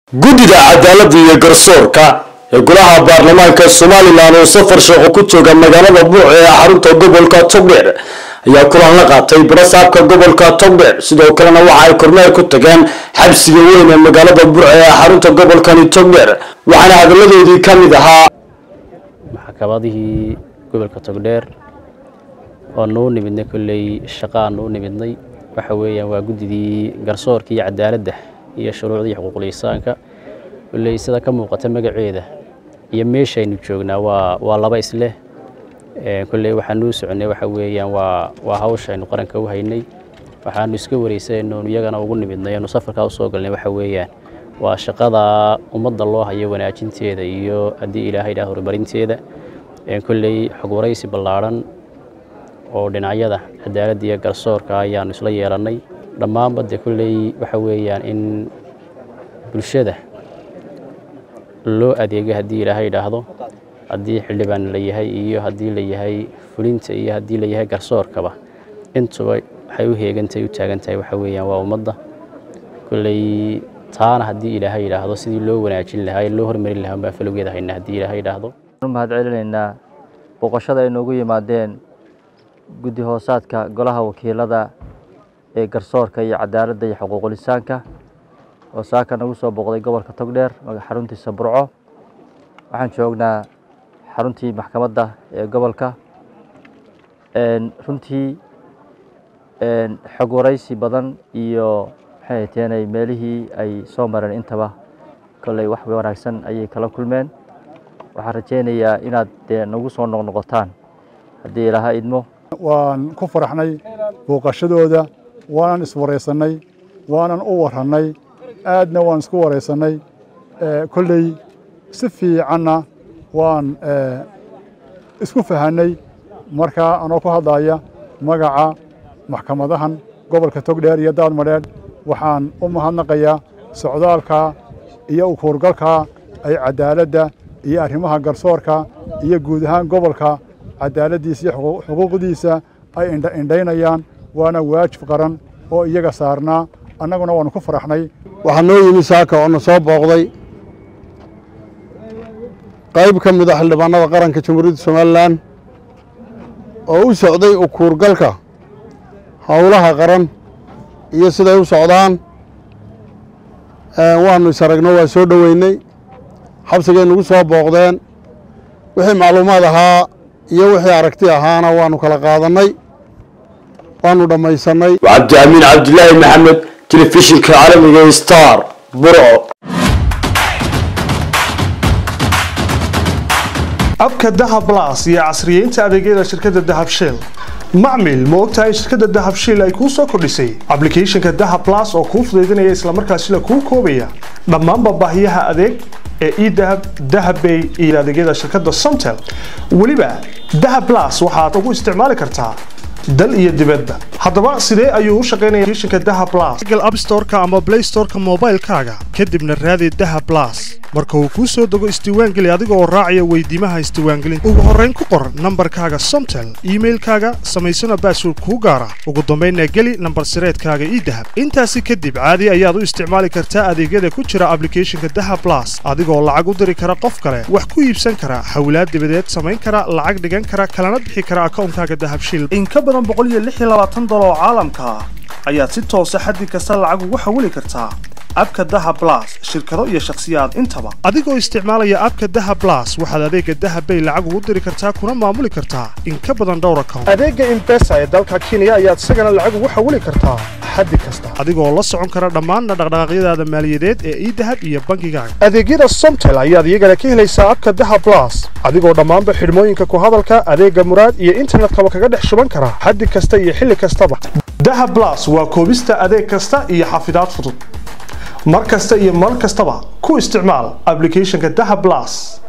guddida cadaaladda iyo garsoorka ee golaha baarlamaanka somalilan oo safar shaqo ku jooga magaalada buuc ee xarunta gobolka togdheer ayaa kulan la qaatay barasaabka gobolka togdheer sidoo kalena waxa ay kormeer ku tageen xabsiga weyn ee magaalada buuc ee xarunta gobolkani togdheer waxaana hadalladoodii ka mid ahaa maxkamadihii gobolka togdheer oo nuu nimidnay kolley shaqaa nuu nimidnay waxa weeyaan waa guddidii garsoorka iyo cadaaladda iyo shuruucdii xuquuqul insaanka kolley sida ka muuqata magaceeda iyo meeshaynu joognaa waa waa laba isleh kolley waxaan nuu soconnay waxa weeyaan waa waa hawshaynu qaranka u haynay waxaanu iska wareysaynu iyagana ugu nimidnay anu safarkaa u soo galnay waxa weeyaan waa shaqada ummadda loo hayo wanaajinteeda iyo haddii ilaahay dhaah horumarinteeda kolley xog waraysi ballaadhan oo dhinacyada cadaaladda iyo garsoorka ayaanu isla yeelannay dhammaanba de kolley waxa weeyaan in bulshada loo adeego haddii ilaahay idhaahdo haddii xildhibaan la yahay iyo haddii la yahay fulinta iyo haddii la yahay garsoorkaba intuba waxay u heegantahay u taagan tahay waxa weeyaan waa ummadda kolley taana haddii ilaahay idhaahdo sidii loo wanaajin lahaa ee loo hormarin lahaa baan falowgeeda haynaa haddii ilaahay idhaahdo mahad celinaynaa booqashada ay noogu yimaadeen guddi hoosaadka golaha wakiilada ee garsoorka iyo cadaaladda iyo xuquuqul insaanka oo saaka nagu soo booqday gobolka togdheer xaruntiisa burco waxaan joognaa xaruntii maxkamadda ee gobolka runtii xog waraysi badan iyo maxay teenay meelihii ay soo mareen intaba kolley wax wanaagsan ayay kala kulmeen waxaan rajaynayaa inaad dee nagu soo noqnoqotaan haddii ilaaha idmo waan ku faraxnay booqashadooda waanan iswaraysannay waanan u warrannay aadna waan isku waraysannay kolley si fiicanna waan isku fahannay markaa anoo ku hadlaya magaca maxkamadahan gobolka togdheer iyo daadmadheedh waxaan u mahadnaqayaa socdaalka iyo ukuurgalka ay caddaaladda iyo arrimaha garsoorka iyo guud ahaan gobolka cadaaladdiisa iyo xuquuqdiisa ay indhaynayaan waana waajib qaran oo iyaga saarnaa annaguna waannu ku faraxnay waxaa noo yimi saaka oo na soo booqday qayb ka mid a xildhibaanada qaranka jamhuuriyadda somalilan oo u socday ukuurgalka howlaha qaran iyo siday u socdaan waannu is aragno waa soo dhoweynay xabsigay nagu soo booqdeen wixii macluumaad ahaa iyo wixii aragti ahaana waannu kala qaadannay waannu dhammaysannay cabdi amiin cabdilaahi maxamed telefishinka caalamiga star burco abka dahab blas iyo casriyeynta adeegyada shirkadda dahab shell macmil ma ogtahay in shirkadda dahab shell ay kuu soo kordhisay ablicathonka dahab blas oo kuu fudaydinaya islamarkaasina kuu koobaya dhammaanba baahiyaha adeeg ee edahab dahabbay iyo adeegyada shirkadda somtel weliba dahab blas waxaad ugu isticmaali kartaa dal iyo dibadda haddaba sidee ayuu u shaqaynaya applicationka dahab blas google app store-ka ama play store-ka moobaylkaaga kadibna raadi dahab blas marka uu kuu soo dego isdiiwaangeli adiga oo raacaya weydiimaha isdiiwaangelinta ugu horrayn ku qor nambarkaaga somtel iimailkaaga samaysana baasword kuu gaara ugu dambaynna geli nambar sireedkaaga idahab intaasi kadib caadi ayaad u isticmaali kartaa adeegyada ku jira ablicathonka dahab blas adigoo lacag u diri kara qof kale wax ku iibsan kara hawlaad dibadeed samayn kara lacag dhigan kara kalana bixi kara akawnkaaga dahabshil oo caalamka ah ayaad si toosa xaddi kasta lacag ugu xawili kartaa abka daha blas shirkado iyo shakhsiyaad intaba adigoo isticmaalaya abka daha blas waxaad adeega dahabbay lacag ugu diri kartaa kuna maamuli kartaa in ka badan dhowr account adeega imbesa ee dalka kenya ayaad isagana lacag ugu xawili kartaa xaddi kasta adigoo la socon kara dhammaan dhaqdhaqaaqyadaada maaliyadeed ee idahab iyo bankigaaga adeegyada somtel ayaad iyagana ka helaysaa abka daha blas adigoo dhammaanba xidhmooyinka ku hadalka adeega muraad iyo internetkaba kaga dhex shuban kara xaddi kasta iyo xilli kastaba dahab blas waa koobista adeeg kasta iyo xafidaad fudud mar kasta iyo mar kastaba ku isticmaal ablicathonka dahab blas